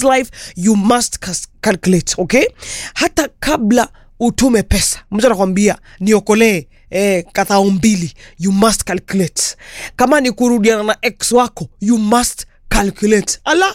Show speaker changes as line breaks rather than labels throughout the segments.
this life you must cas- calculate okay hata kabla utume pesa mtu anakwambia niokolee eh, kathao mbili you must calculate kama ni kurudiana na ex wako you must calculate ala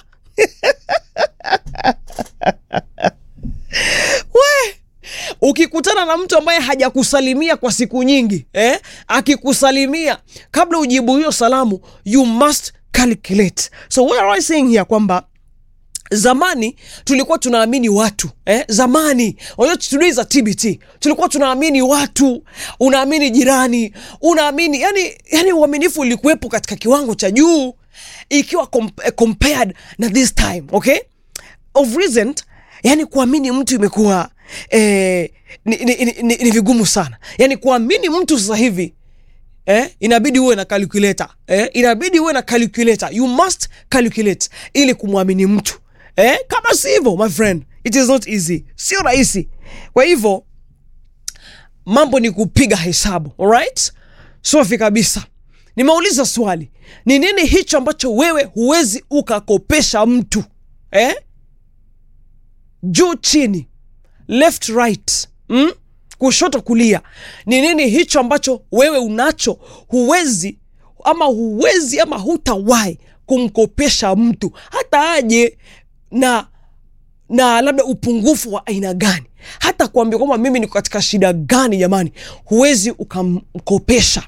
we ukikutana na mtu ambaye hajakusalimia kwa siku nyingi eh? akikusalimia kabla ujibu hiyo salamu you must calculate so what am I saying here kwamba zamani tulikuwa tunaamini watu eh? zamani unajua today is a tbt tulikuwa tunaamini watu unaamini jirani unaamini yani, yani uaminifu ulikuwepo katika kiwango cha juu ikiwa comp- eh, compared na this time okay of recent yani kuamini mtu imekuwa eh, ni, ni, ni, ni, ni vigumu sana yani kuamini mtu sasa hivi eh, inabidi uwe na calculator eh, inabidi uwe na calculator you must calculate ili kumwamini mtu eh, kama si hivyo my friend it is not easy sio rahisi kwa hivyo mambo ni kupiga hesabu alright safi kabisa nimeuliza swali ni nini hicho ambacho wewe huwezi ukakopesha mtu eh? juu chini left right mm? kushoto kulia ni nini hicho ambacho wewe unacho huwezi ama huwezi ama hutawahi kumkopesha mtu hata aje na na labda upungufu wa aina gani hata kuambia kwamba mimi niko katika shida gani jamani huwezi ukamkopesha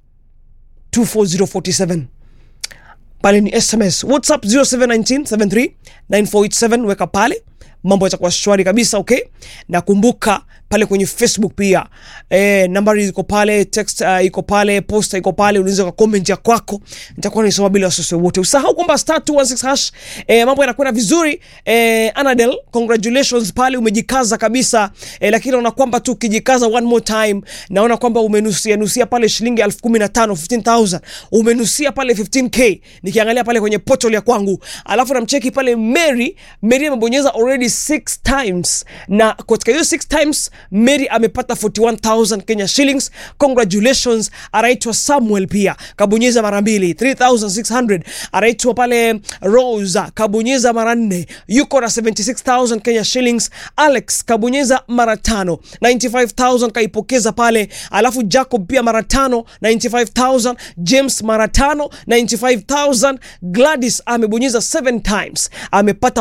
24047 pale ni sms whatsapp 0719739487 weka pale mambo yatakuwa shwari kabisa okay na kumbuka pale kwenye facebook pia e, nambari iko pale text uh, iko pale posta iko pale unaweza comment ya kwako nitakuwa nisoma bila wasiwasi wote usahau kwamba star 216 hash e, mambo yanakwenda vizuri e, anadel congratulations pale umejikaza kabisa e, lakini naona kwamba tu ukijikaza one more time naona kwamba umenusia nusia pale shilingi elfu kumi na tano 15000 umenusia pale 15k nikiangalia pale kwenye portal ya kwangu alafu namcheki pale mary mary amebonyeza already six times na katika hiyo six times mary amepata 41000 kenya shillings congratulations anaitwa samuel pia kabonyeza mara mbili 3600 anaitwa pale rosa kabonyeza mara nne yuko na 76000 kenya shillings alex kabonyeza mara tano 95000 kaipokeza pale alafu jacob pia mara tano 95000 james mara tano 95000 gladys amebonyeza 7 times amepata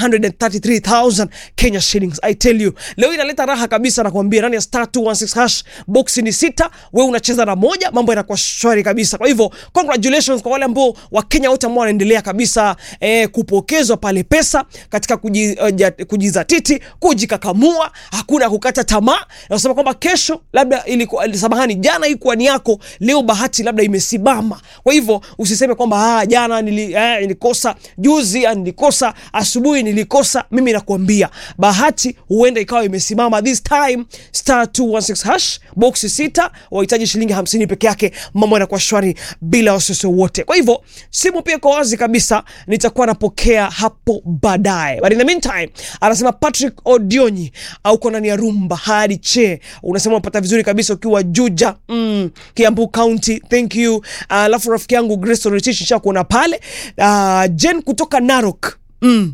133000 kenya shillings i tell you leo inaleta raha kabisa nakwambia ndani ya star 216 hash box ni sita we unacheza na moja mambo yanakuwa shwari kabisa kwa hivyo congratulations kwa wale ambao wakenya wote ambao wanaendelea kabisa eh, kupokezwa pale pesa katika kuji, uh, ja, kujizatiti kujikakamua hakuna kukata tamaa nasema kwamba kesho labda ilikuwa samahani jana ikuwa ni yako leo bahati labda imesimama kwa hivyo usiseme kwamba ah, jana nili, eh, nilikosa juzi ah, nilikosa asubuhi nilikosa mimi nakuambia bahati huenda ikawa imesimama this time star 216 hash boksi sita wahitaji shilingi 50 peke yake mambo yanakuwa shwari bila wasiwasi wote kwa hivyo simu pia iko wazi kabisa nitakuwa napokea hapo baadaye but in the meantime anasema patrick odionyi auko ndani ya rumba hadi che unasema unapata vizuri kabisa ukiwa juja mm, kiambu county thank you alafu uh, rafiki yangu grace oritish shakuona pale uh, jen kutoka narok mm.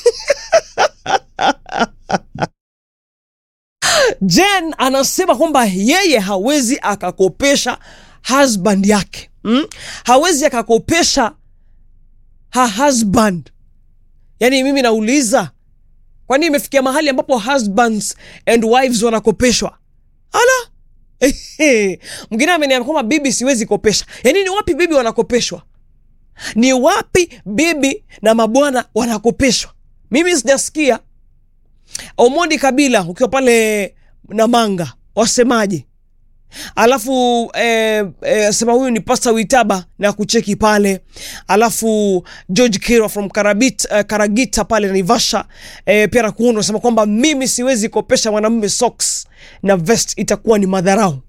jen anasema kwamba yeye hawezi akakopesha husband yake mm? hawezi akakopesha ha husband yaani mimi nauliza kwani imefikia mahali ambapo husbands and wives wanakopeshwa ala mwingine ameniambia kwamba bibi siwezi kopesha yaani ni wapi bibi wanakopeshwa ni wapi bibi na mabwana wanakopeshwa mimi sijasikia omondi kabila ukiwa pale namanga wasemaje alafu eh, eh, sema huyu ni pasta witaba na kucheki pale alafu george kira from Karabit, eh, karagita pale naivasha eh, pia nakuona unasema kwamba mimi siwezi kopesha mwanamume socks na vest itakuwa ni madharau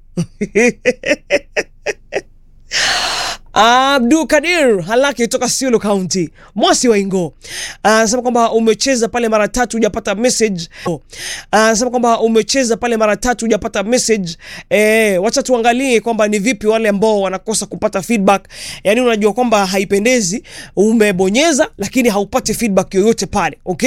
Abdul Kadir Halaki kutoka Siolo County, Mosi wa Ingo anasema kwamba umecheza pale mara tatu hujapata message. Anasema kwamba umecheza pale mara tatu hujapata message. Eh, wacha tuangalie kwamba ni vipi wale ambao wanakosa kupata feedback. Yaani unajua kwamba haipendezi, umebonyeza lakini haupati feedback yoyote pale. Okay?